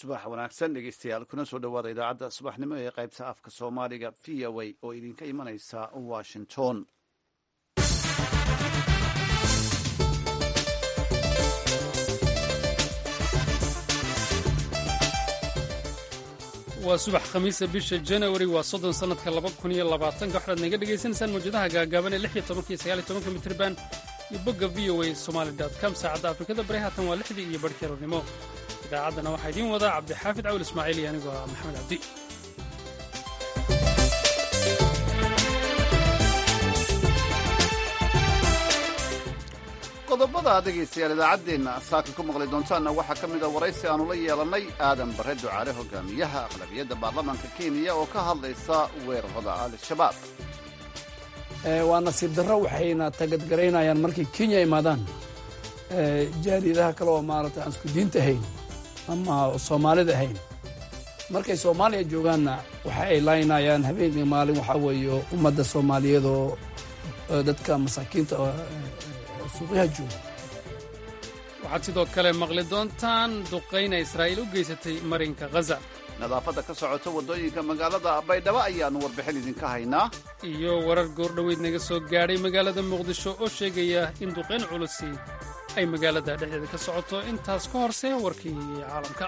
subax wanaagsan dhegeystayaal kuna soo dhowaada idaacadda subaxnimo ee qaybta afka soomaaliga v o a oo idinka imanaysa washington waa subax khamiisa bisha janawari waa soddon sannadka laba kun iyo labaatanka waxaad naga dhegaysanaysaan mawjadaha gaagaaban ee lix iyo tobanka iyo sagaal iyo tobanka mitriban iyo bogga v o a somali com saacadda afrikada bari haatan waa lixdii iyo barhkii aroornimo idaacaddana waxaa idiin wadaa cabdixaafid cawl ismaaciil iyo anigoo ah maxamed cabdi qodobada dhegaystayaal idaacaddeenna saaka ku maqli doontaanna waxaa ka mid a waraysi aanu la yeelannay aadan barre ducaale hogaamiyaha aqlabiyadda baarlamaanka kenya oo ka hadlaysa weerarada al-shabaab waa nasiib darro waxayna tagadgaraynayaan markay kenya imaadaan jaariyadaha kale oo maarata aan isku diinta ahayn ama soomaalida ahayn markay soomaaliya joogaanna waxa ay laynayaan habeenkii maalin waxaa weeye ummadda soomaaliyeed oo dadka masaakiinta suuqyaha jooga waxaad sidoo kale maqli doontaan duqayna israa'iil u geysatay marinka ghaza nadaafadda ka socota waddooyinka magaalada baydhabo ayaannu warbixin idinka haynaa iyo warar goordhoweyd naga soo gaadhay magaalada muqdisho oo sheegaya in duqayn culusi ay magaalada dhexdeeda ka socoto intaas ka horse warkii caalamka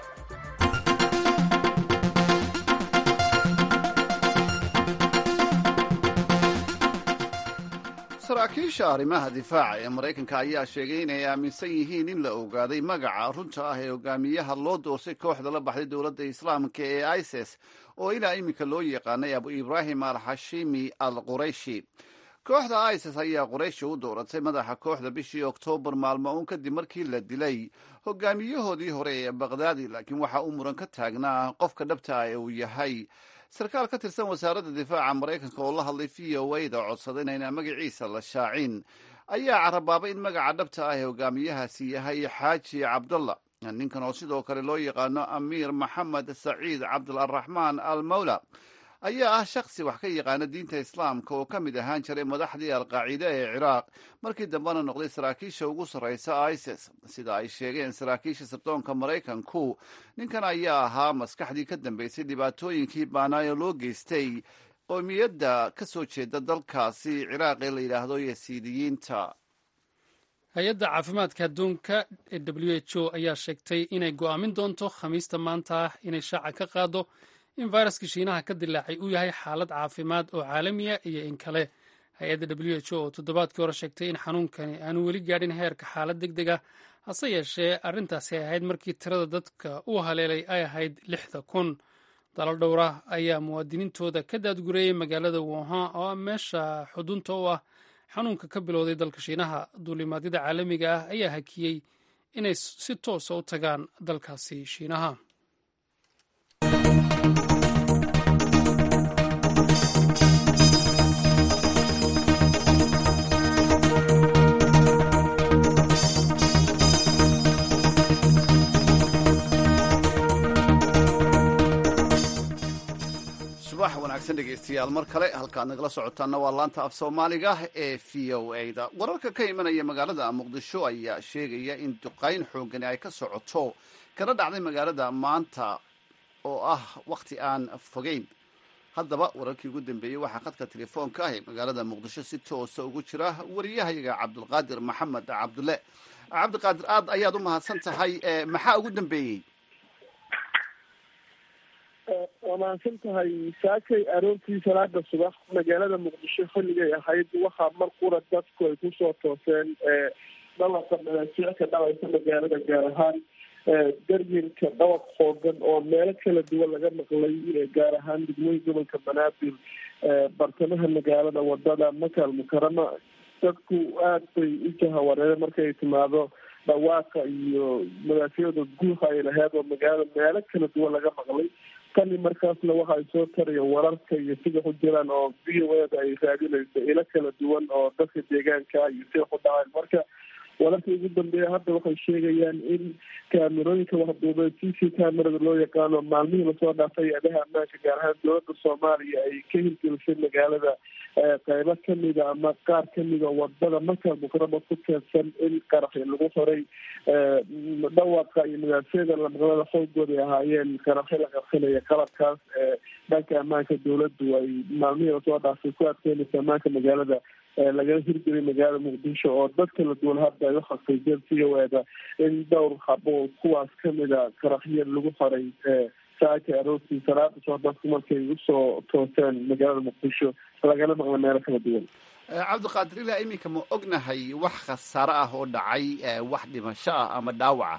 saraakiisha arrimaha difaaca ee maraykanka ayaa sheegay inay aaminsan yihiin in la ogaaday magaca runta ah ee hogaamiyaha loo doorsay kooxda la baxday dowladda islaamka ee isis oo ilaa iminka loo yaqaanay abu ibraahim al xashimi al qurayshi kooxda isis ayaa qurayshi u dooratay madaxa kooxda bishii oktoobar maalmo uun kadib markii la dilay hogaamiyahoodii hore ee bakdaadi laakiin waxaa uu muran ka taagnaa qofka dhabta ah ee uu yahay sarkaal ka tirsan wasaaradda difaaca maraykanka oo la hadlay v o a da codsaday inayna magaciisa la shaacin ayaa carabaabay in magaca dhabta ah ee hogaamiyahaasi yahay xaaji cabdalla ninkan oo sidoo kale loo yaqaano amiir maxamed saciid cabdularaxmaan al mawla ayaa ah shakhsi wax ka yaqaana diinta islaamka oo ka mid ahaan jiray madaxdii alqaacida ee ciraaq markii dambena noqday saraakiisha ugu sarraysa isis sida ay sheegeen saraakiisha sirdoonka maraykanku ninkan ayaa ahaa maskaxdii ka dambeysay dhibaatooyinkii baanaayo loo geystay qowmiyadda ka soo jeeda dalkaasi ciraaq ee la yidhaahdo yasiidiyiinta hay-adda caafimaadka adduunka ee w h o ayaa sheegtay inay go'aamin doonto khamiista maanta ah inay shaaca ka qaado in fayraskii shiinaha ka dilaacay uu yahay xaalad caafimaad oo caalamiya iyo in kale hay-adda w h o oo toddobaadkii hore sheegtay in xanuunkani aanu weli gaadhin heerka xaalad deg deg ah hase yeeshee arrintaasi ay ahayd markii tirada dadka uu haleelay ay ahayd lixda kun dalal dhowra ayaa muwaadiniintooda ka daadgureeyey magaalada wuhan oo meesha xudunta u ah xanuunka ka bilowday dalka shiinaha duulimaadyada caalamiga ah ayaa hakiyey inay si toosa u tagaan dalkaasi shiinaha subax wanaagsan dhegaystayaal mar kale halkaad nagala socotaana waa laanta af soomaaliga ee v o a da wararka ka imanaya magaalada muqdisho ayaa sheegaya in duqayn xoogani ay ka socoto kana dhacday magaalada maanta oo ah wakhti aan fogeyn haddaba wararkii ugu dambeeyey waxaa khadka telefoonka ah ee magaalada muqdisho si toosa ugu jira wariyahayaga cabdulqaadir maxamed cabdulle cabdiqaadir aad ayaad u mahadsan tahay maxaa ugu dambeeyey waa mahadsan tahay saakay aroortii salaada subax magaalada muqdisho xilligay ahayd waxaa mar qura dadku ay kusoo tooseen dhawaqa madaasiicka dhawaysa magaalada gaar ahaan darjinka dhawaq xoogan oo meelo kala duwan laga maqlay gaar ahaan degmooyin gobolka banaadir bartamaha magaalada wadada makal mukarama dadku aada bay u jahawareereen markay timaado dhawaaqa iyo madaafiyada guuha ay laheyd oo magaalada meelo kala duwan laga maqlay tani markaasna waxa ay soo tarayeen wararka iyo sida ku jiraan oo v o eda ay raadinayso ilo kala duwan oo dadka deegaanka iyo sida ku dhaceen marka wararka ugu dambeeya hadda waxay sheegayaan in kaamerooyinka waxduubee c c camerada loo yaqaano maalmihii lasoo dhaafay adaha ammaanka gaar ahaan dowladda soomaaliya ay ka hirgelisay magaalada qeybo kamida ama qaar kamida wadada markaa mukrama ku teedsan in qaraxi lagu horay dhawaqa iyo madaasyada lamaqlada xoogooda ay ahaayeen qaraxi la qarxinaya qalabkaas dhanka ammaanka dowladdu ay maalmihii lasoo dhaafay ku adkeynaysa ammaanka magaalada lagala hirgelay magaalada muqdisho oo dad kala duwan hadda ay uxaqiijeen c o eda in dhowr habo kuwaas kamida qaraxyo lagu horay saaka aroortii salaada soo dadku markay usoo tooseen magaalada muqdisho lagala maqla meelo kala duwan cabdiqaadir ilaa iminka ma ognahay wax khasaare ah oo dhacay wax dhimasho ah ama dhaawaca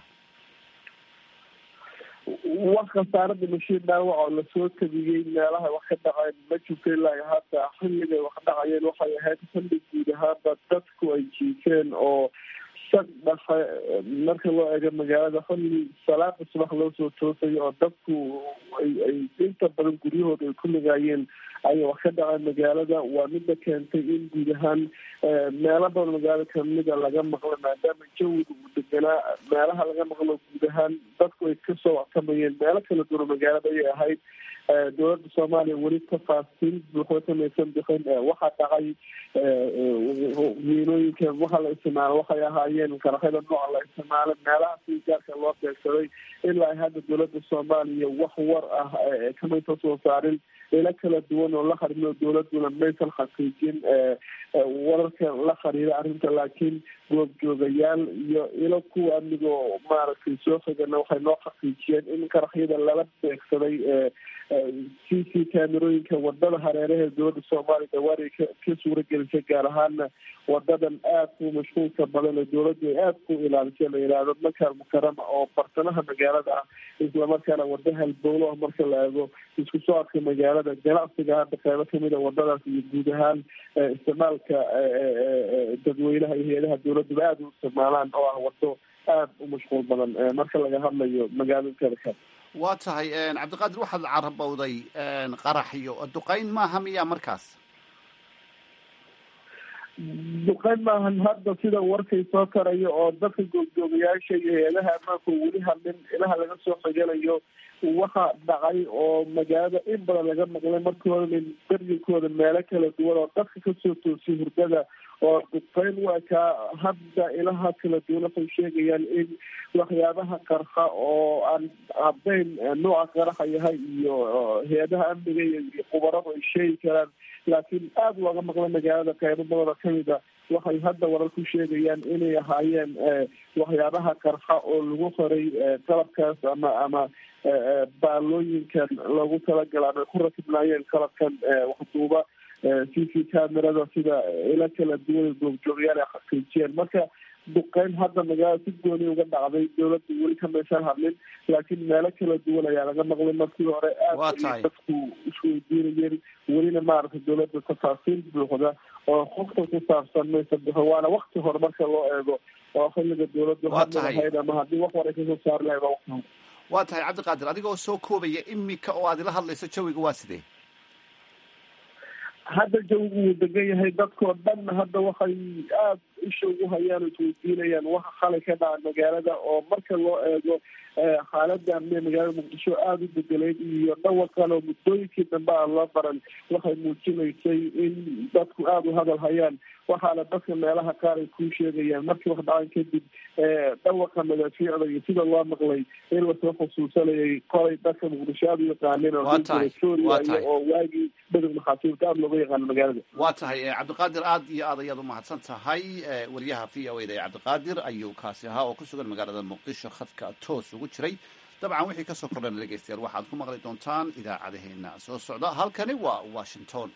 wax khasaare dhimasho dhaawac oo lasoo tabiyey meelaha wax ka dhaceen ma jirto ilaa hadda xilligay wax dhacayeen waxay ahayd xilli guud ahaanba dadku ay jiifeen oo sag dhafe marka loo eego magaalada xilli salaada subax loo soo toosayo oo dadku ay ay inta badan guryahooda ay ku ligaayeen ayay wax ka dhaceen magaalada waa mida keentay in guud ahaan meelo badan magaalada kamida laga maqlo maadaama jawiga uu deganaa meelaha laga maqlo guud ahaan dadku ay kasoo wactamayeen meelo kala duwan magaalada ayay ahayd dowladda soomaaliya weli tafaasiil buuxda kamaysan bixin waxaa dhacay miinooyinka waxa la isticmaalo waxay ahaayeen qaraxyada nooca la isticmaalo meelaha si gaarka loo beegsaday ilaa hadda dowladda soomaaliya wax war ah kamaysan soo saarin ilo kala duwan oo la xariiro dowladuna maysan xaqiijin wararka la xiriira arrinta laakiin goobjoogayaal iyo ilo kuwa amnigo maaragtay soo xigana waxay noo xaqiijiyeen in qaraxyada lala beegsaday c c kaamerooyinka wadada hareeraha dowladda soomaaliya dawaari ka ka suura gelisay gaar ahaana wadadan aad ku mashquulka badan ee dowladdu ay aada ku ilaalisay la yihahdo makaal mukarama oo bartamaha magaalada ah islamarkaana wada halbowlo ah marka la eego isku soo adka magaalada ganacsiga hadda qeybo kamida wadadaas iyo guud ahaan isticmaalka dadweynaha iyo hay-adaha dowladduba aada u isticmaalaan oo ah wado aada u mashquul badan marka laga hadlayo magaalada kale waa tahay cabdiqaadir waxaad carabowday qaraxyo duqeyn maaha miyaa markaas duqeyn maahan hadda sida warkay soo karayo oo dadka goobjoogayaasha iyo hay-adaha ammaanka weli hadlin ilaha laga soo xiganayo waxa dhacay oo magaalada in badan laga maqlay markii hore daryinkooda meelo kala duwan oo dadka kasoo toosiyay hurdada oo duqeyn waa kaa hadda ilaha kala duwan waxay sheegayaan in waxyaabaha qarxa oo aan caddayn nooca qaraxa yahay iyo hay-adaha amniga iyo qubaradu ay sheegi karaan laakiin aada looga maqla magaalada qeybo badana kamida waxay hadda warar ku sheegayaan inay ahaayeen waxyaabaha qarxa oo lagu qoray qalabkaas ama ama baalooyinkan loogu talagala ama ku rakibnaayeen qalabkan waxduuba c c camerada sida ilo kala duwan goobjoogayaal ay xaqiijiyeen marka duqeyn hadda magaalada si gooni uga dhacday dowladda weli kamaysan hadlin laakiin meelo kala duwan ayaa laga maqlay markii hore aada ay dadku isweydiinayeen welina maaragtay dowladda tafaasiil buuxda oo xogta ku saabsan maysa bixin waana wakti hore marka loo eego oo xilliga dowladdu hadli lahayd ama haddii wax hore kasoo saari lahayd waa wakti hore waa tahay cabdiqaadir adigoo soo koobaya imika oo aad ila hadlayso jawiga waa sidee hadda jawigu wuu degan yahay dadkoo dhanna hadda waxay aada isha ugu hayaan o isweydiinayaan waxa qalay ka dhaca magaalada oo marka loo eego xaalada amniga magaalada muqdisho aada u bedeleyd iyo dhawaqan oo muddooyinkii dambe aan loo baran waxay muujinaysay in dadku aada u hadal hayaan waxaana dadka meelaha qaar ay ku sheegayaan markii wax dhacan kadib dhawaqa madaafiicda iyo sida loo maqlay in lasoo xusuusanayay kolay dadka muqdisho aada u yaqaaneen oo sooriya oo waagii bedel maxaasiibta aada looga yaqaano magaalada waa tahay cabdiqaadir aada iyo aad ayaad umahadsan tahay wariyaha v o e da ee cabdiqaadir ayuu kaasi ahaa oo ku sugan magaalada muqdisho khadka toos ugu jiray dabcan wixii kasoo kordhana dhegeystayaal waxaad ku maqli doontaan idaacadaheena soo socda halkani waa washington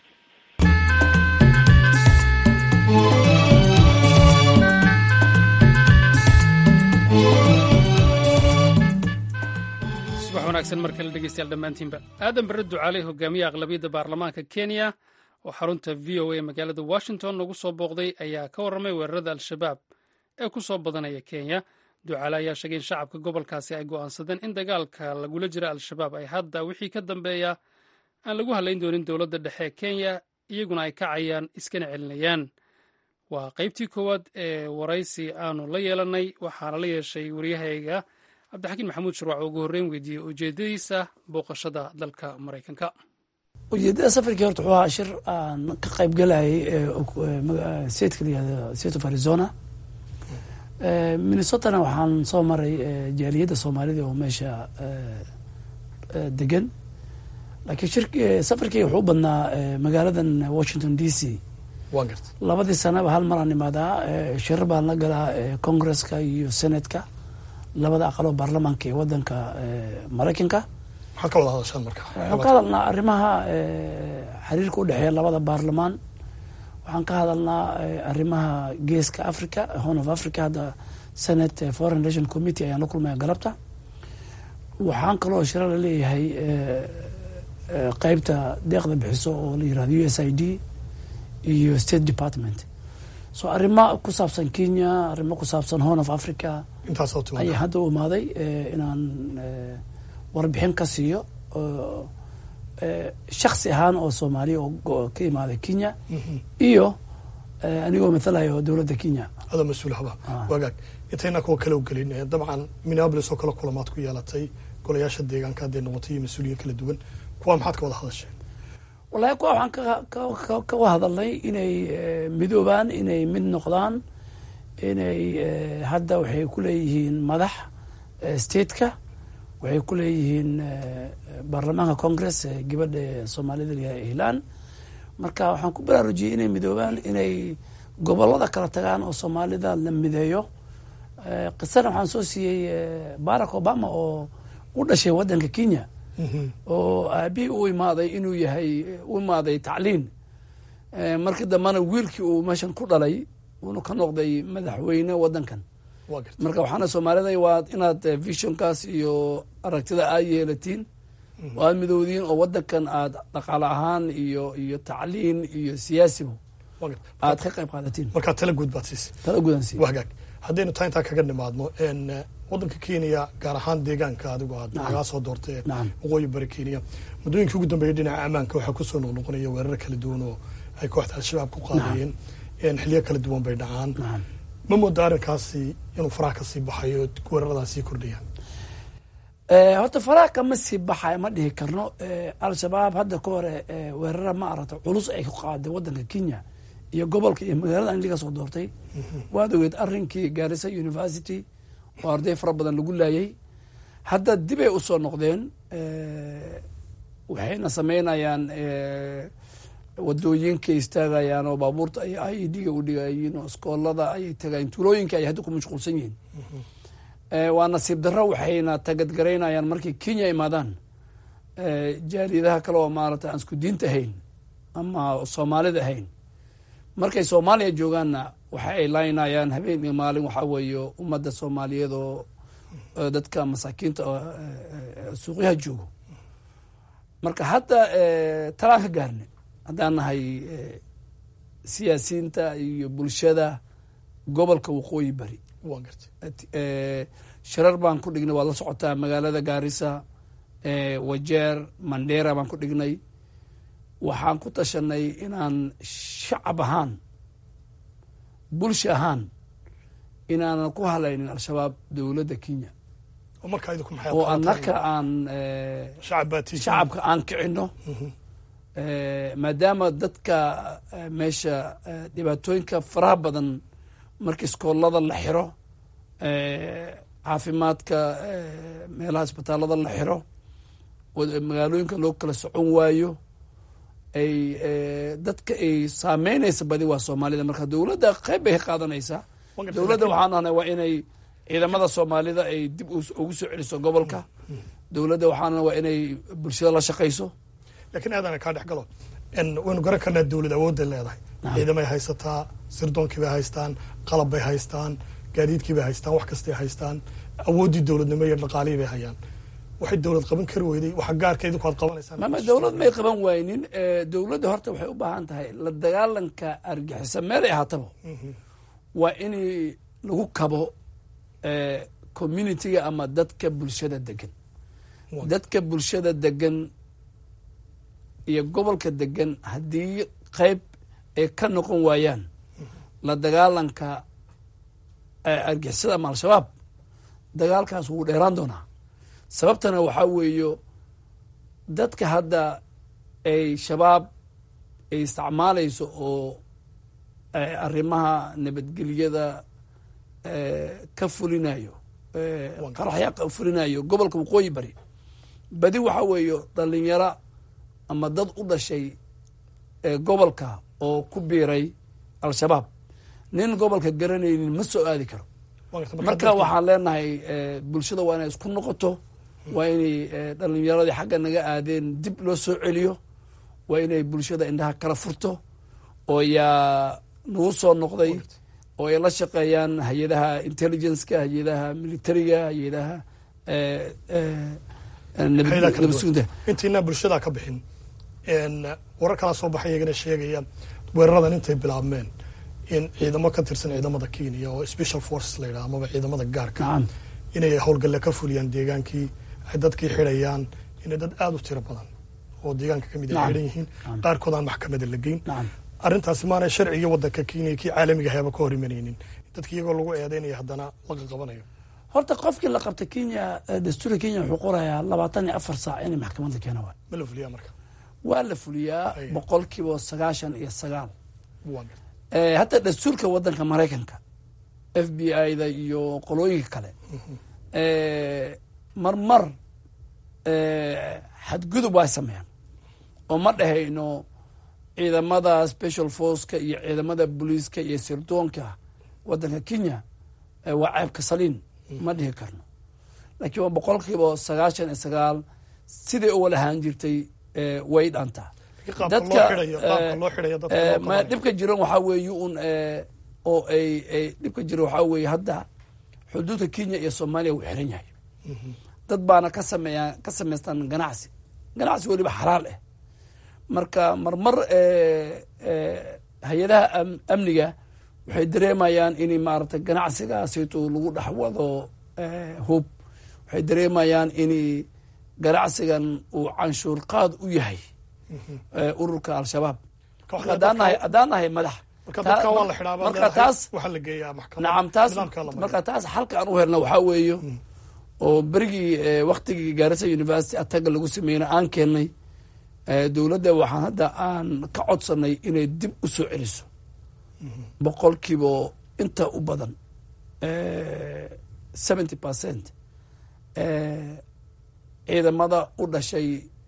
subax wanaagsan mar kale dhegeystayaal dhammaantiinba aadan barre ducaaley hogaamiye aqlabiyadda baarlamaanka kenya oo xarunta v o a magaalada washington lagu soo booqday ayaa ka warramay weerarada al-shabaab ee ku soo badanaya kenya ducaale ayaa sheegay in shacabka gobolkaasi ay go'aansadeen in dagaalka lagula jira al-shabaab ay hadda wixii ka dambeeya aan lagu halayn doonin dowladda dhexe ee kenya iyaguna ay kacayaan iskana celinayaan waa qaybtii koowaad ee waraysi aanu la yeelanay waxaana la yeeshay waryahayga cabdixakiin maxamuud shurwac oo ugu horreyn weydiiyey ujeedadiisa booqashada dalka maraykanka ujeedada safarkii horta wuxuu ahaa shir aan ka qayb galayay stateka layihahdo state of arizona minnesotana waxaan soo maray jaaliyadda soomaalida oo meesha degan laakiin shir safarkii wuxuu u badnaa magaaladan washington d c waan garta labadii sanaba hal maraan imaadaa shirar baan la galaa congresska iyo senatka labada aqaloo baarlamaanka ee wadanka maraykanka maxaad ka wada hadashaan marka waxaan ka hadalnaa arrimaha xiriirka u dhexeeya labada baarlamaan waxaan ka hadalnaa arrimaha geeska africa horn of africa hadda senate foreign relation committee ayaan la kulmaya galabta waxaan kaloo shira la leeyahay qeybta deeqda bixiso oo la yirahdo u s i d iyo state department so arrimo ku saabsan kenya arrimo ku saabsan horn of africa intaasoo timaada ayaa hadda u imaaday inaan warbixin ka siiyo shaksi ahaan oo soomaaliya oo ka imaaday kenya iyo anigoo mathalayo dowladda kenya adoo mas-uul haba Ah. wagaag intayna kuwa kale u gelin eh, dabcan minneapolis oo kale kulamaad ku yeelatay golayaasha deegaanka hadday noqotay iyo mas-uuliyiin kala duwan kuwa maxaad ka wada hadasheen wallahi kuwa waxaan ka- ka- ka- kaga hadalnay inay eh, midoobaan inay mid noqdaan inay eh, hadda waxay ku leeyihiin madax eh, stateka waxay ku leeyihiin eh, baarlamaanka congress ee gabadha soomaalida layahay ihlaan marka waxaan ku baraarujiyey inay midoobaan inay gobolada kala tagaan oo soomaalida la mideeyo Eh, qisana waxaan soo siiyey eh, barack obama oo u dhashay wadanka kenya oo aabihii u imaaday inuu yahay u imaaday tacliin Eh, markii dambena wiilkii uu meeshan ku dhalay uuna ka noqday madaxweyne wadankan waa garta marka waxaana soomaalida waa inaad eh, visionkaas iyo aragtida aad yeelatiin oo aad midowdiin oo wadankan aad dhaqaale ahaan iyo iyo tacliin iyo siyaasiba waa garta aad ka qayb qaadatiin markaa tala guud baad siisay tala gudansi wagaag haddaynu taa intaa kaga nimaadno en eh, wadanka kenya gaar ahaan deegaanka adigu aad Nacam. nagaa soo doortay ee Nacam. waqooyi bari kenya muddooyinkii ugu dambeeyay dhinaca ammaanka waxaa kusoo noqnoqonaya weerar kala duwan oo ay kooxda al-shabaab ku qaadayeen en xiliyo kala duwan bay dhacaan nacam ma mooda arrinkaasi inuu faraha kasii baxayo weeraradaas sii kordhayaan Eh, horta faraha kama sii baxay ma dhihi karno Eh, al-shabaab hadda ka hore eh, weerara ma aragta culus ay ku qaaday wadanka kenya iyo gobolka iyo magaalada an laga soo doortay waad ogeed arrinkii garissa university oo arday fara badan lagu laayay hadda dibay usoo noqdeen Eh, waxayna sameynayaan eh, wadooyinka istaagayaan oo baabuurta ay i d ga u dhigayiin oo iskoolada ayay tagayeen tuulooyinka ay hadda ku mashquulsan yihiin Eh, waa nasiib darro waxayna tagadgaraynayaan markay kenya imaadaan eh, jaaliyadaha kale oo maarata aan isku diinta ahayn ama soomaalida ahayn markay soomaaliya joogaanna waxa ay laynayaan habeen iyo maalin waxaa weeye ummadda soomaaliyeed oo oo dadka masaakiinta oo eh, eh, suuqyaha joogo marka hadda eh, talaan ka gaarne haddaan nahay eh, siyaasiyiinta iyo bulshada gobolka waqooyi bari waan gartay eh, shirar baan ku dhignay waad la socotaa magaalada gaarisa eh, wajeer mandera baan ku dhignay waxaan ku tashanay inaan shacab ahaan bulsha ahaan inaanan ku halaynin al-shabaab dowladda kenya oo markaa idinku maxay oo qabataan? annaka aan eh, shacab baa tihiin. shacabka aan kicino Eh, maadaama dadka eh, meesha eh, dhibaatooyinka faraha badan marka iskoolada la xiro eh, caafimaadka eh, meelaha isbitaalada la xiro wad- magaalooyinka loo kala socon waayo ay eh, dadka ay saameynaysa badi waa soomaalida marka dowladda qayb bay ka qaadanaysaa Waan gartay, dowladda laakiin- waxaan ahnay waa inay ciidamada soomaalida ay dib us- ugu soo celiso gobolka dowladda waxaan ahnay waa inay bulshada la shaqayso laakiin aadana kaa dhex galo En waynu garan karnaa dowlad awoodday leedahay Nacam. ciidamay haysataa sirdoonkii bay haystaan qalab bay haystaan gaadiidkii bay haystaan wax kastay haystaan awooddii dowladnimo iyo dhaqaalihii bay hayaan waxay dowlad qaban kari weyday waxa gaarka idinku aad qabanaysaan mama dowlad may qaban waynin Eh, dowladda horta waxay u baahan tahay la dagaalanka argixisa meel ay ahaataba waa in lagu kabo eh, communitiga ama dadka bulshada degan Waa- dadka bulshada degan iyo gobolka degan haddii qayb ay ka noqon waayaan la dagaalanka argixisada ama al-shabaab dagaalkaas wuu dheeraan doonaa sababtana waxaa weeyo dadka hadda ay shabaab ay isticmaalayso oo arrimaha nabadgelyada ka fulinayo qaraxya ka fulinayo gobolka waqooyi bari badi waxaa weeyo dhalinyaro ama dad u dhashay gobolka oo ku biiray al-shabaab nin gobolka garanaynin ma soo aadi karo marka waxaan leenahay bulshada waa inay isku noqoto waa inay dhalinyaradii xagga naga aadeen dib loo soo celiyo waa inay bulshada indhaha kala furto oo yaa nagu soo noqday oo ay la shaqeeyaan hay-adaha intelligenceka hay-adaha militariga hay-adaha nabadsugunta intaynaa bulshada ka bixin warar kalaa soo baxay iyagana sheegaya weeraradan intay bilaabmeen in ciidamo ka tirsan ciidamada kenya oo special forces la yidhaha amaba ciidamada gaarka inay howlgalle ka fuliyaan deegaankii ay dadkii xidhayaan inay dad aada u tiro badan oo deegaanka ka mid ay xidhan yihiin qaarkood aan maxkamada la geyn arrintaasi maanay sharciga waddanka kenya kii caalamiga hayaba ka hor imanaynin dadki iyagoo lagu eedeynaya haddana laga qabanayo horta qofkii la qabta kenya dastuurka kenya wuxuu qorayaa labaatan iyo afar saac inay maxkamad la keena waay ma la fuliyaa marka waa la fuliyaa boqol kiiba sagaashan iyo sagaal hadda dastuurka waddanka maraykanka f b i da iyo qolooyinka kale marmar xadgudub waa sameeyaan oo ma dhahayno ciidamada special forceka iyo ciidamada booliiska iyo sirdoonka waddanka kenya waa ceebka saliin ma dhihi karno laakiin waa boqol kiiba sagaashan iyo sagaal siday u walahaan jirtay way dhantaa dadka dhibka jiran waxaa weeye un oo ay ay dhibka jiran waxaa weeye hadda xuduudka kenya iyo soomaaliya wuu xiran yahay dad baana ka sameeyaa ka samaystaan ganacsi ganacsi weliba xalaal ah marka marmar hay-adaha amniga waxay dareemayaan in maaragtay ganacsigaasito lagu dhex wado hub waxay dareemayaan in ganacsigan uu canshuur qaad u yahay ururka al-shabaab haddaan nahay madax marka taas nacam taas marka taas xalka aan u helna waxaa weeyo oo berigii waktigii gaarisa university ataga lagu sameeyna aan keennay dowladda waxaan hadda aan ka codsanay inay dib u soo celiso boqolkiiba inta u badan seventy percent ciidamada u dhashay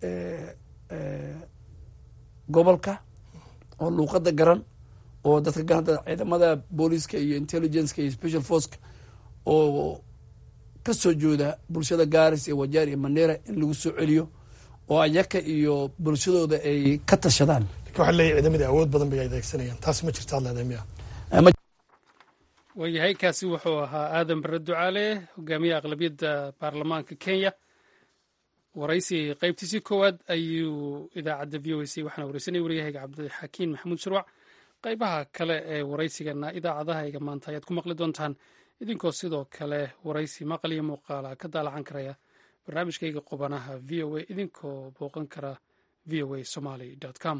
gobolka oo luuqada garan oo dadka garanta ciidamada booliiska iyo intelligenceka iyo special forceka oo ka soo jooda bulshada garis iyo wajaar iyo mandera in lagu soo celiyo oo ayaka iyo bulshadooda ay ka tashadaan waxaa leeyahy ciidamadii awood badan bay adeegsanayaan taasi ma jirta ad leedahay miya waayahay kaasi wuxuu ahaa aadan bare ducaale hogaamiyaha aqlabiyadda baarlamaanka kenya waraysi qaybtiisii koowaad ayuu idaacadda v o a c waxaana wareysanaya waryahayga cabdixakiin maxamuud shirwac qaybaha kale ee waraysigana idaacadahayga maanta ayaad ku maqli doontaan idinkoo sidoo kale waraysi maqal iyo muuqaala ka daalacan karaya barnaamijkayga qubanaha v o a idinkoo booqan kara v o a somaly com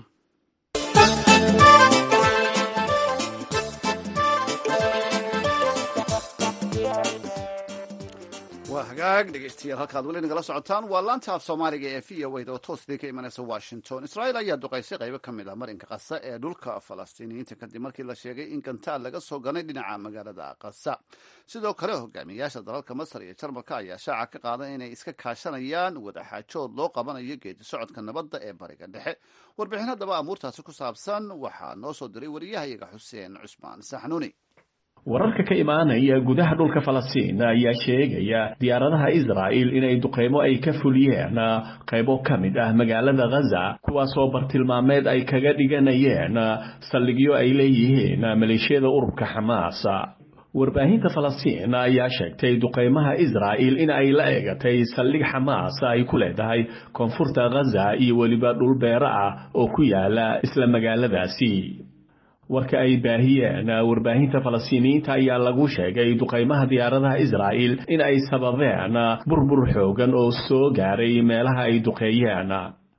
waa hagaag dhegeystayaal halkaad weli nagala socotaan waa laanta af soomaaliga ee v o a oo toos idinka imanaysa washington israa'iil ayaa duqaysay qaybo ka mid ah marinka qasa ee dhulka falastiiniyiinta kadib markii la sheegay in gantaal laga soo ganay dhinaca magaalada qasa sidoo kale hogaamiyayaasha dalalka masar iyo jarmalka ayaa shaaca ka qaaday inay iska kaashanayaan wadaxaajood loo qabanayo geedi socodka nabadda ee bariga dhexe warbixin haddaba amuurtaasi ku saabsan waxaa noo soo diray wariyahayaga xuseen cusmaan saxnuuni wararka ka imaanaya gudaha dhulka falastiin ayaa sheegaya diyaaradaha israa'il inay duqeymo ay ka fuliyeen qaybo ka mid ah magaalada ghaza kuwaasoo bartilmaameed ay kaga dhiganayeen saldhigyo ay leeyihiin maleeshiyada ururka xamaas warbaahinta falastiin ayaa sheegtay duqeymaha israa'il in ay la eegatay saldhig xamaas ay ku leedahay koonfurta ghaza iyo weliba dhul beero ah oo ku yaala isla magaaladaasi warka ay baahiyeen warbaahinta falastiiniyiinta ayaa lagu sheegay duqeymaha diyaaradaha israa'il in ay sababeen burbur xoogan oo soo gaaray meelaha ay duqeeyeen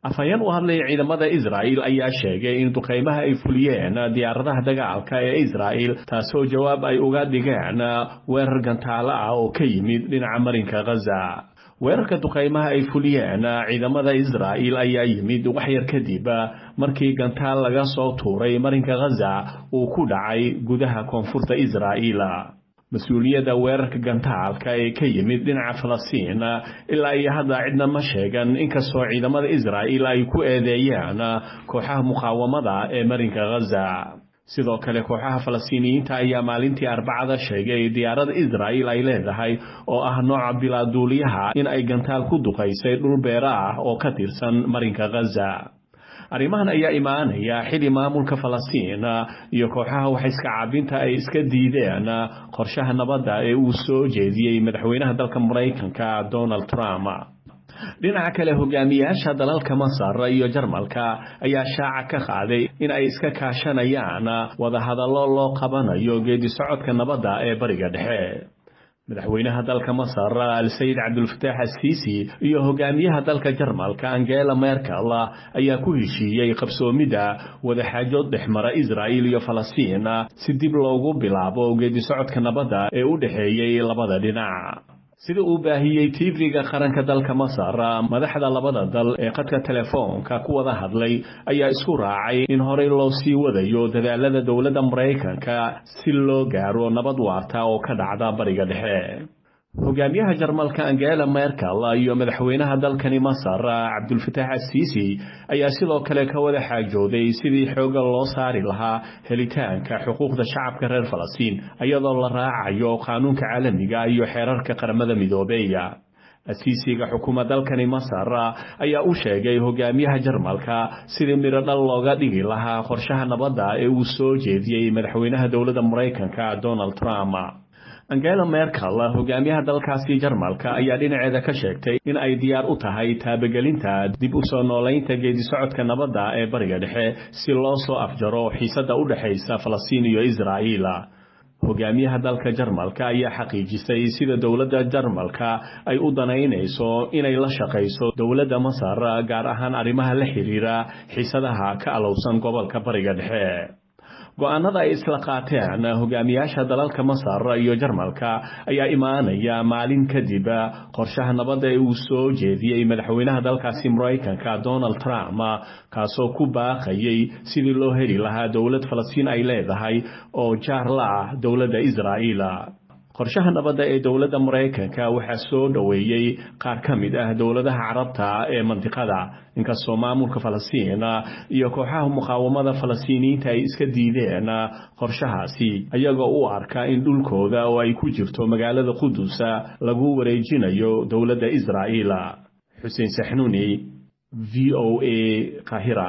afhayeen u hadlaya ciidamada israa'il ayaa sheegay in duqaymaha ay fuliyeen diyaaradaha dagaalka ee israa'il taasoo jawaab ay uga dhigeen weerar gantaalo ah oo ka yimid dhinaca marinka khaza weerarka duqaymaha ay fuliyeen ciidamada israa'il ayaa yimid wax yar kadib markii gantaal laga soo tuuray marinka khaza uu ku dhacay gudaha koonfurta israa'il mas-uuliyadda weerarka gantaalka ee ka yimid dhinaca falastiin ilaa iyo hadda cidna ma sheegan inkastoo ciidamada israa'il ay ku eedeeyeen kooxaha muqaawamada ee marinka khaza sidoo kale kooxaha falastiiniyiinta ayaa maalintii arbacada sheegay diyaarada israa'il ay leedahay oo ah nooca bilaaduuliyaha in ay gantaal ku duqaysay dhul beera ah oo ka tirsan marinka khaza arrimahan ayaa imaanaya xili maamulka falastiin iyo kooxaha waxayska caabinta ay iska diideen qorshaha nabadda ee uu soo jeediyey madaxweynaha dalka maraykanka donald trump dhinaca kale hogaamiyaasha dalalka masar iyo jarmalka ayaa shaaca ka qaaday in ay iska kaashanayaan wadahadallo loo qabanayo geedi socodka nabadda ee bariga dhexe madaxweynaha dalka masar al-sayid cabdulfataax asiisi iyo hogaamiyaha dalka jarmalka angela merkel ayaa ku heshiiyey qabsoomidda wadaxaajood dhexmara israa'il iyo falastiin si dib loogu bilaabo geedi socodka nabadda ee u dhexeeyey labada dhinac sida uu baahiyey tv-ga qaranka dalka masar madaxda labada dal ee qadka telefoonka ku wada hadlay ayaa isku raacay in horey loo sii wadayo dadaalada dowladda maraykanka si loo gaaro nabad waarta oo ka dhacda bariga dhexe hogaamiyaha jarmalka angela merkel iyo madaxweynaha dalkani masar cabdulfataax asiisi ayaa sidoo kale ka wada xaajooday sidii xooga loo saari lahaa helitaanka xuquuqda shacabka reer falastiin iyadoo la raacayo qaanuunka caalamiga iyo xeerarka qaramada midoobeeya asiisiga xukuma dalkani masar ayaa u sheegay hogaamiyaha jarmalka sidii midho dhal looga dhigi lahaa qorshaha nabadda ee uu soo jeediyey madaxweynaha dowladda maraykanka donald trump angela merkel hogaamiyaha dalkaasi jarmalka ayaa dhinaceeda ka sheegtay in ay diyaar u tahay taabagelinta dib u soo noolaynta geedi socodka nabadda ee bariga dhexe si loo soo afjaro xiisadda u dhexaysa falastiin iyo israa'iil hogaamiyaha dalka jarmalka ayaa xaqiijisay sida dowladda jarmalka ay u danaynayso inay la shaqayso dowladda masar gaar ahaan arrimaha la xiriira xiisadaha ka alowsan gobolka bariga dhexe go-aanada ay isla qaateen hogaamiyaasha dalalka masar iyo jarmalka ayaa imaanaya maalin kadib qorshaha nabadda ee uu soo jeediyey madaxweynaha dalkaasi maraykanka donald trump kaasoo ku baaqayay sidii loo heli lahaa dowlad falastiin ay leedahay oo jaar la ah dowladda israa'iil qorshaha nabadda ee dowladda maraykanka waxaa soo dhoweeyey qaar ka mid ah dowladaha carabta ee mandiqada inkastoo maamulka falastiin iyo kooxaha muqaawamada falastiiniyiinta ay iska diideen qorshahaasi ayagoo u arka in dhulkooda oo ay ku jirto magaalada qudusa lagu wareejinayo dowladda israa'iil xuseen saxnuuni v o a kahira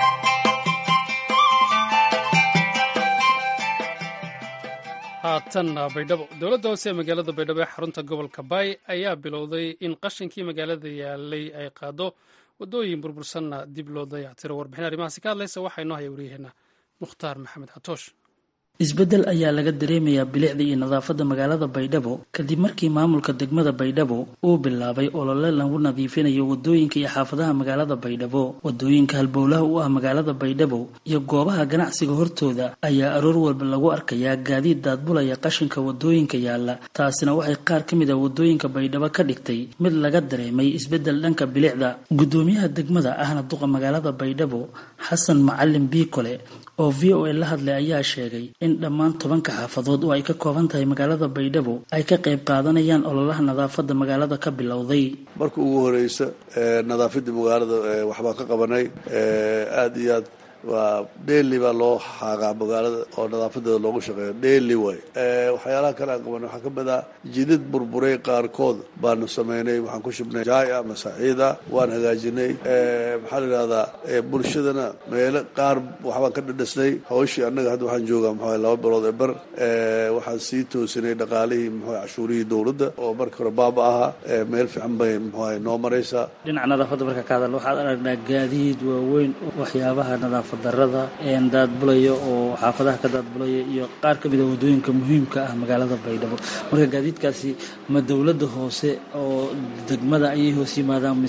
haatan baydhabo dowladda hoose ee magaalada baydhabo ee xarunta gobolka baay ayaa bilowday in qashinkii magaalada yaalay ay qaado waddooyin burbursanna dib loo dayactiro warbixin arrimahaasi ka hadlaysa waxaa inoo haya waryaheena mukhtaar maxamed xatoosh isbeddel ayaa laga dareemayaa bilicda iyo nadaafadda magaalada baydhabo kadib markii maamulka degmada baydhabo uu bilaabay olole lagu nadiifinayo wadooyinka iyo xaafadaha magaalada baydhabo wadooyinka halbowlaha u ah magaalada baydhabo iyo goobaha ganacsiga hortooda ayaa aroor walba lagu arkayaa gaadiid daadbulaya qashinka wadooyinka yaalla taasina waxay qaar ka mid a wadooyinka baydhabo ka dhigtay mid laga dareemay isbeddel dhanka bilicda gudoomiyaha degmada ahna duqa magaalada baydhabo xasan macalin biikole oo v o a la hadlay ayaa sheegay in dhammaan tobanka xaafadood oo ay ka kooban tahay magaalada baydhabo ay ka qayb qaadanayaan ololaha nadaafadda magaalada ka bilowday marka ugu horeysa nadaafadda magaalada waxbaan ka qabanay aada iyo aad waa dheeli baa loo xaaqaa magaalada oo nadaafadeeda loogu shaqeeyo dheeli waay waxyaalaha kale aan qabanay waxaa ka mid ah jidad burburay qaarkood baanu sameynay waxaan ku shubnay jaay ah masaxiid ah waan hagaajinay maxaa la yidhahdaa bulshadana meelo qaar waxbaan ka dhadhasnay hawshii annaga hadda waxaan joogaa maxaa laba bilood ee bar waxaan sii toosinay dhaqaalihii muxuu cashuurihii dowladda oo marka hore baaba ahaa meel fiican bay muxuu noo maraysaa dhinaca nadaafadda marka ka hadal waxaad aragnaa gaadiid waaweyn waxyaabaha nadaafad darada daadbulaya oo xaafadaha ka daadbulaya iyo qaar ka mid a wadooyinka muhiimka ah magaalada baydhabo marka gaadiidkaasi ma dowladda hoose oo degmada ayay hoos yimaadaan mise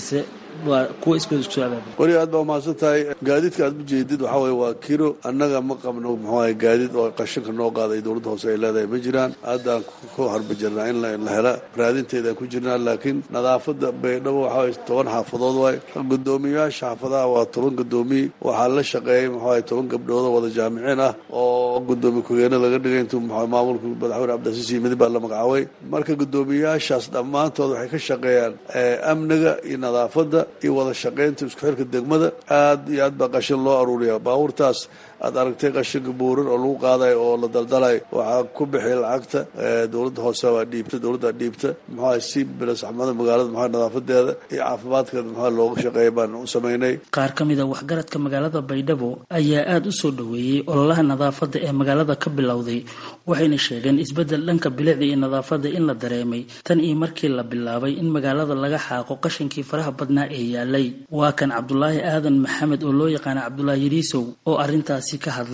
waa kuwa iskooda isku soo abaabul weli aad baa umahadsan tahay gaadiidka aad ujeedid waxaa weye waa kiro annaga ma qabno muxuaha gaadiid oo qashinka noo qaaday dowladda hoose ay leedahay ma jiraan haddaan ku harba jirnaa in la hela raadinteedaan ku jirnaa laakiin nadaafadda baydhabo waxaa waye toban xaafadood waay guddoomiyayaasha xaafadaha waa toban guddoomiye waxaa la shaqeeyay muxuaha toban gabdhood oo wada jaamiciin ah oo guddoomiye ku-geene laga dhigay intuu maamulka madaxweyne cabdilcasiis yimid baa la magacaabay marka guddoomiyayaashaas dhammaantood waxay ka shaqeeyaan amniga iyo nadaafadda iyo wada shaqaynta isku xirka degmada aad iyo aad baa qashin loo aruuriyaa baabuurtaas aad aragtay qashinka buuran oo lagu qaadayo oo la daldalay waxaa ku bixiya lacagta dowladda hoose waa dhiibta dowladdaa dhiibta muxuaha si bilasaxmada magaalada muxua nadaafadeeda iyo caafimaadkeeda muxua looga shaqeeya baan u samaynay qaar ka mid a waxgaradka magaalada baydhabo ayaa aada u soo dhoweeyey ololaha nadaafadda ee magaalada ka bilowday waxayna sheegeen isbeddel dhanka bilicda iyo nadaafadda in la dareemay tan iyo markii la bilaabay in magaalada laga xaaqo qashinkii faraha badnaa ee yaalay waa kan cabdulaahi aadan maxamed oo loo yaqaana cabdulaahi yariisow oo arrintaasi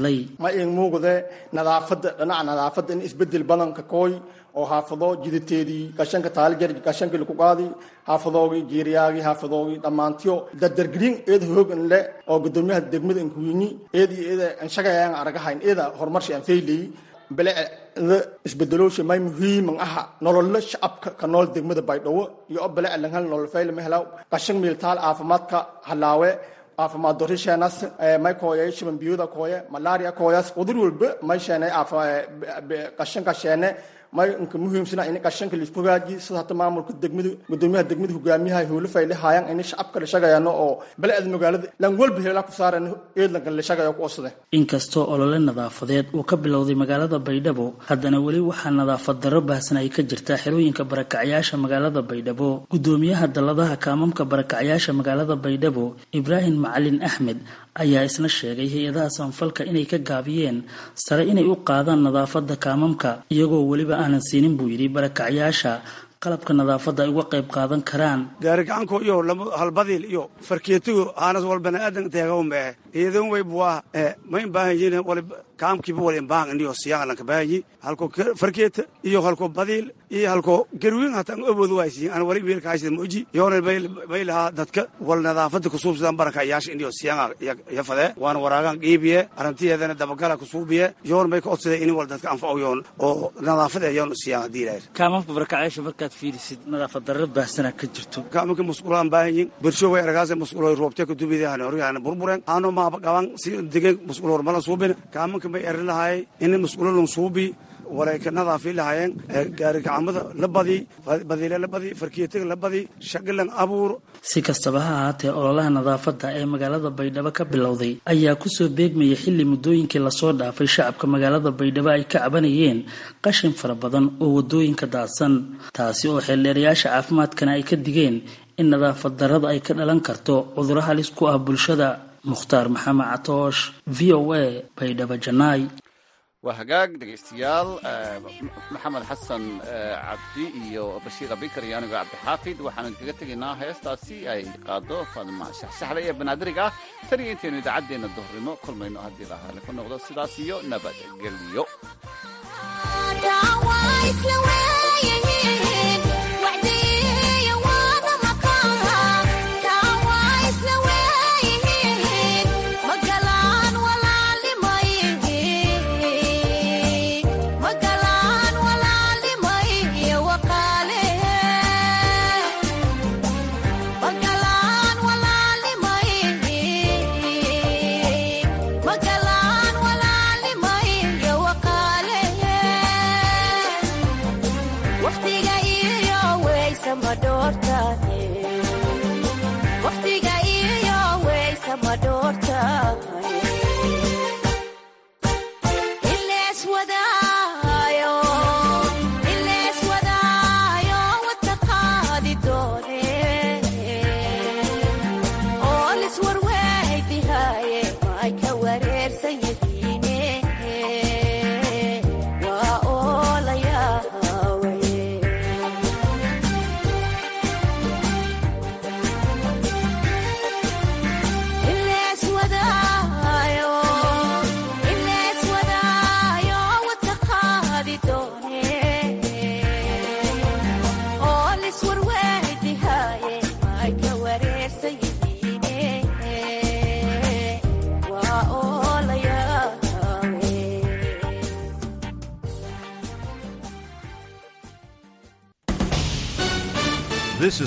ma in muuqde nadaafadda dhinaca nadaafadda in isbedel badanka kooy oo haafado jidateedii gashanka taalijar gashankii laku qaadi haafadoogii jiiriyaagii haafadoogii dhammaantiyo dardargelin eeda hoogan le oo gudoomiyaha degmada inkuwini eed iyo eeda anshagayaan aragahayn eeda horumarshi aan feyleyi bilecda isbedeloosha may muhiiman aha nololo shacabka ka nool degmada baydhabo iyo o bilec langhal nolol feyle mehelaw gashan miiltaal caafimaadka halaawe caafimaad dorisheenas may kooyay shiban biyuda kooye malaria kooyas cudur walba may sheenay qashanka sheene may inka muhiimsana in qashanka laisku hagaaji sida hata maamulka degmada gudoomiyaha degmada hogaamiyaha howlo fayle haayaan in shacabka la shaqayano oo balcda magaalada lan walba heela ku saaran eedlanka la shaqayo ku osade inkastoo olole nadaafadeed uu ka bilowday magaalada baydhabo haddana weli waxaa nadaafad darro baahsan ay ka jirtaa xerooyinka barakacyaasha magaalada baydhabo gudoomiyaha dalladaha kaamamka barakacyaasha magaalada baydhabo ibraahim macalin axmed ayaa isna sheegay hay-adaha samafalka inay ka gaabiyeen sare inay u qaadaan nadaafadda kaamamka iyagoo weliba aanan siinin buu yidhi barakacyaasha qalabka nadaafadda ay uga qayb qaadan karaan gaarigacanko iyo halbadiil iyo farkeetigo aanas wal baniaadan teegawmee iyadan way buwaa ma imbaahanyin wal kaamkiiba wal imbaahan indiyo siyaalanka baahanyi halko farkeeta iyo halko badiil iyo halko garwiin hata an awood waaysiin an wali wiilka haysida moji yoona bay lahaa dadka wal nadaafada kusuubsadan baraka yaasha indiyo siyaan yafadee waana waraagan qiibiye arrintiyeedana dabagala kusuubiye yoon bay ka odsadee in wal dadka anfaco yoon oo nadaafada yoon siyaan hadii ilaahir kaamamka barakacyaasha markaad fiirisid nadaafad darro baahsanaa ka jirto kaamanka musqulaan baahanyin bersho way aragaase musqulo roobte kadubidahane horyaana burburen aano maaba qaban si degen musqulo hormalan suubin kaamanka may erin lahaayay in musqulo suubi walay ka nadaafi lahaayeen gaarigacamada la badi badiile la badi farkeetiga la badi shaqilan abuur si kastaba ha ahaatee ololaha nadaafadda ee magaalada baydhabo ka bilowday ayaa kusoo beegmaya xilli muddooyinkii lasoo dhaafay shacabka magaalada baydhabo ay ka cabanayeen qashin fara badan oo waddooyinka daadsan taasi oo xeeldheerayaasha caafimaadkana ay ka digeen in nadaafad darrada ay ka dhalan karto cudurro halis ku ah bulshada mukhtaar maxamed catoosh v o a baydhabo janaay waa hagaag dhegaystayaal maxamed xasan cabdi iyo bashiir abikar iyo anigo cabdixaafid waxaanu kaga tegaynaa heestaasi ay qaado faadima shaxshaxle ee banaadiriga ah tan iyo intaynu idaacaddeenna duhurnimo kulmayno haddii lahaale ku noqdo sidaas iyo nabadgelyo waqtiga iyo weysa ma dhoorta